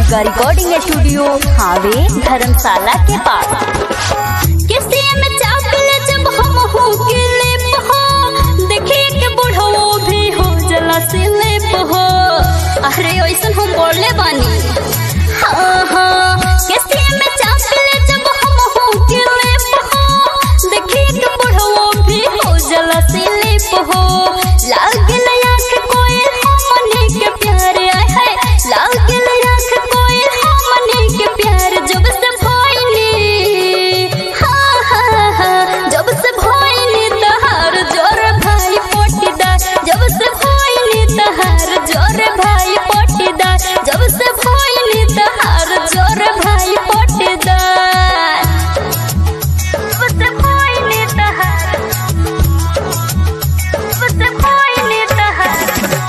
Durga recording studio हावे धर्मशाला के पास किसी में चापिल जब हम हो के लेप हो देखी के बुढ़ो भी हो जला से लेप हो अरे ऐसन हम बोले बानी हाँ हाँ किसी में चापिल जब हम हो के लेप हो देखी के बुढ़ो भी हो जला से लेप हो लागल आँख कोई हमने के प्यार आए है लागल आँख कोई हमने के प्यार जब से भइनी हाँ हाँ हाँ जब से भइनी तहार जोर भाई पोटीदार जब से भइनी तहार जोर भाई पोटीदार जब से भइनी तहार जोर भाई पोटीदार जब से भइनी तहार जब से भइनी तहार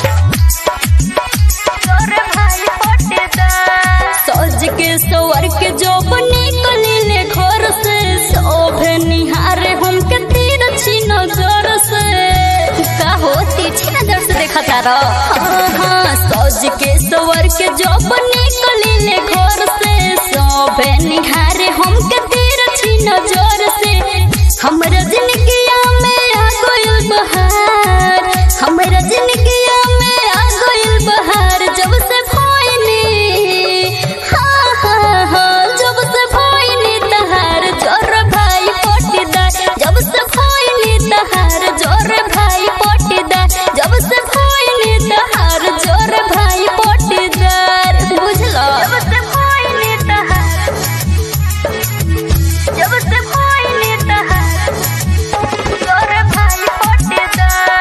जोर भाई पोटीदार सज के सवर के जो निकलिले घर से शोभे निहारे हम के तीर छी नजर से का होती छी नजर से देखा तारा हाँ हाँ सज के सवर के जो निकलिले घर से शोभे निहारे हम के तीर छी नजर से हमरा जिंदगिया में आ गइल बहार हमरा जिंदगिया में आ गइल बहार जब से भइनी हाँ हाँ हाँ जब से भइनी तहार जोर भाई पोटीदार जब से भइनी तहार जोर भाई पोटीदार जब से भइनी तहार जोर भाई पोटीदार बुझलो जब से भइनी तहार जब से भइनी तहार जोर भाई पोटीदार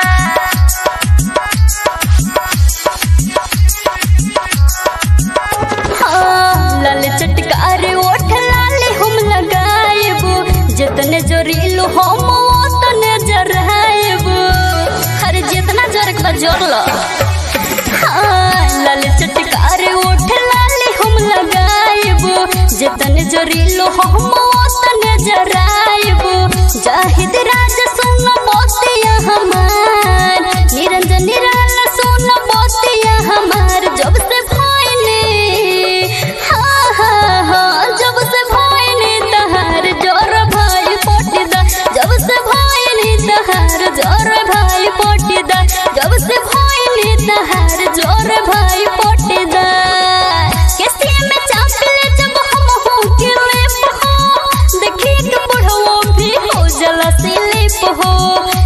हाँ, लाल चटकार ओठ लाल हम लगाएबो जितने जोरीलो हम ओतने जराएबो अरे जितना जोर के जोर लो हाँ, लाल चटकार ओठ लाल हम लगाएबो जितने जोरीलो हम ओतने जराएबो जाहिद राज सुन मोतिया हमार निरंजन निराला सुन मोतिया हमार जब से भइने हाँ हाँ हाँ जब से भइने तहार जोर भाई पोटीदा जब से भइने तहार जोर भाई पोटीदा जब से भइने तहार जोर भाई पोटीदा किसी में चापले जब हम हो के लेप हो देखी के बुढ़ो भी हो जला से लेप हो